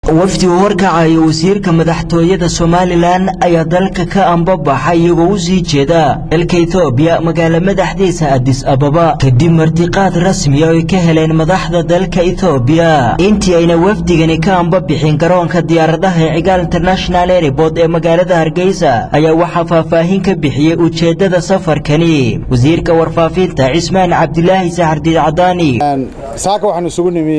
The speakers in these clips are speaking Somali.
wafdi uu horkacayo wasiirka madaxtooyada somalilan ayaa dalka ka ambabaxa iyagoo u sii jeeda dalka etoobiya magaalo madaxdiisa adis ababa kadib martiqaad rasmiya oy ka heleen madaxda dalka etoobiya intii ayna wafdigani ka ambabixin garoonka diyaaradaha ee cigaal international airport ee magaalada hargeysa ayaa waxaa faahfaahin ka bixiyey ujeeddada safarkani wasiirka warfaafinta cismaan cabdilaahi saxardiid cadaani saaka waxaan isugu nimi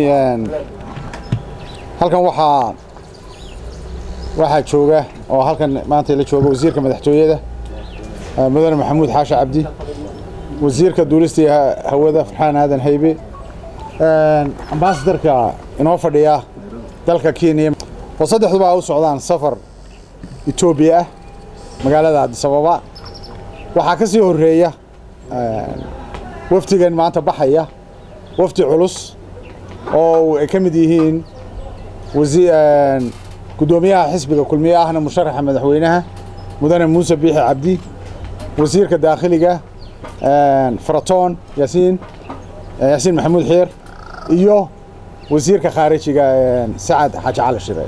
halkan waxaa waxaa jooga oo halkan maanta la jooga wasiirka madaxtooyada mudane maxamuud xaashi cabdi wasiirka duulista iyo hawada farxaan aadan haybe ambasadarka inoo fadhiya dalka kenya oo saddexduba u socdaan safar etoobiya ah magaalada adis ababa waxaa ka sii horeeya wafdigan maanta baxaya wafdi culus oo ay ka mid yihiin gudoomiyaha xisbiga kulmiye ahna musharaxa madaxweynaha mudane muuse biixi cabdi wasiirka daakhiliga faratoon yaasiin yaasiin maxamuud xiir iyo wasiirka khaarijiga sacad xaaji cali shire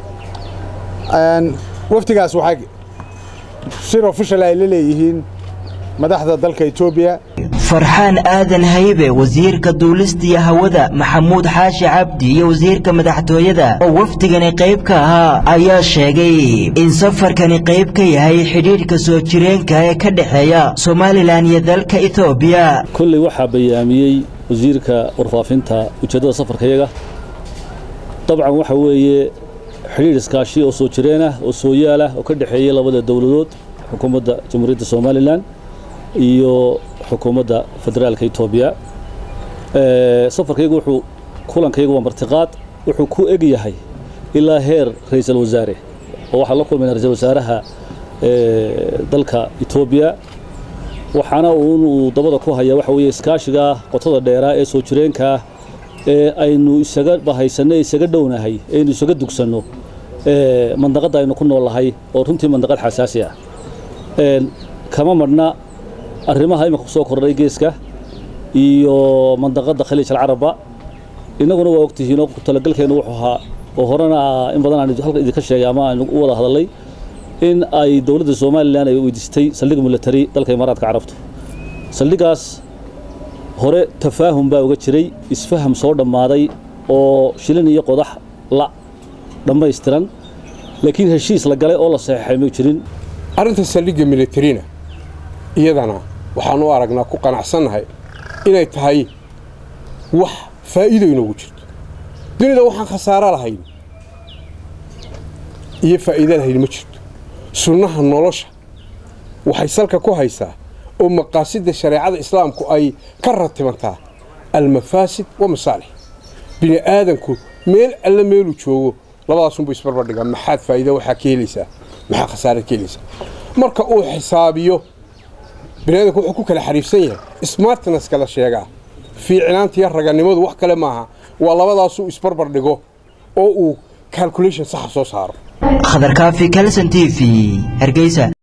wafdigaas waxay shir official ay la leeyihiin madaxda dalka etoobiya farxaan aadan haybe wasiirka duulistiya hawada maxamuud xaashi cabdi iyo wasiirka madaxtooyada oo wafdigani qayb ka ahaa ayaa sheegay in safarkani qayb ka yahay xidhiidhka soo jireenka ee ka dhexeeya somalilan iyo dalka etoobiya kolley waxaa bayaamiyey wasiirka warfaafinta ujeeddada safarkayaga dabcan waxa weeye xidhiidh iskaashi oo soo jireen ah oo sooyaal ah oo ka dhexeeya labada dowladood xukuumadda jamhuuriyadda somalilan iyo xukuumadda federaalka etoobiya safarkaygu wuxuu kulankaygu waa martiqaad wuxuu ku eg yahay ilaa heer ra-iisul wasaare oo waxaa la kulmayna ra-isul wasaaraha dalka etoobiya waxaana uu dabada ku hayaa waxa weeye iskaashiga qotada dheeraa ee soo jireenkaa ee aynu isaga bahaysanno isaga dhownahay aynu isaga dugsanno mandaqadda aynu ku noolnahay oo runtii mandaqad xasaasi ah kama madhna arrimaha imika kusoo kordhay geeska iyo mandaqadda khaliij alcaraba innaguna waa ogtihiinoo talagalkeennu wuxuu ahaa oo horena in badan aan halka idinka sheegay ama aynu u wada hadalnay in ay dowladda somalilan ay weydiistay saldhig milatari dalka imaaraadka carabtu saldhigaas hore tafaahum baa uga jiray isfaham soo dhammaaday oo shilin iyo qodax la dhammaystiran laakiin heshiis la galay oo la saxeexay ma jirin arrinta saldhigga milatarina iyadana waxaan u aragnaa ku qanacsannahay inay tahay wax faa'iido inoogu jirto dunida waxaan khasaaro lahayn iyo faa'iida lahayn ma jirto sunnaha nolosha waxay salka ku haysaa oo maqaasidda shareecada islaamku ay ka ratibantaa almafaasid wa masaalix bini aadanku meel alla meeluu joogo labadaasunbu isbarbardhigaa maxaad faa'iida waxaa ka helaysaa maxaa khasaarad ka helaysaa marka uu xisaabiyo biniadanku wuxuu ku kala xariifsan yahay smartness kala sheegaa fiicnaantiyo raganimadu wax kale maaha waa labadaasuu isbarbar dhigo oo uu calculation saxa soo saaro khadarkaafi kalson t v hargeysa